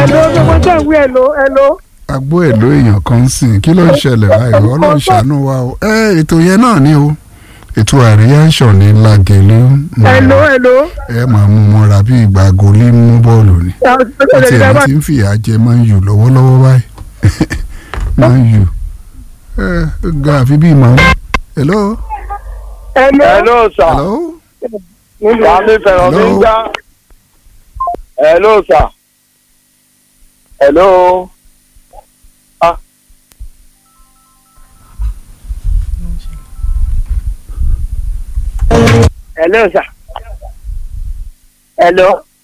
ẹ̀lò gbogbo tẹ̀ ń wí ẹ̀lò ẹ̀lò. agbó èlò èèyàn kan ń sìn kí ló ń ṣẹlẹ̀ báyìí ọlọ́run ṣàánú wa o ẹ ètò yẹn náà ni o ètò àríyá ń ṣọ̀ ní lagelu ẹ̀lò ẹ̀lò. ẹ máa mú mọ́ra bí ìgbà gòlí mú bọ́ọ̀lù ni àti ẹ̀mí tí ń fìyà jẹ máa ń yù lọ́wọ́lọ́wọ́ báyìí máa ń yù ẹ ga àfi bí màá hello ẹ̀lò. Hello sir. hello Sàmì fẹ̀rọ̀ mi ń Hello. gbá. Hello sir. Hello. Ah. ẹ̀lò sà. ẹ̀lò.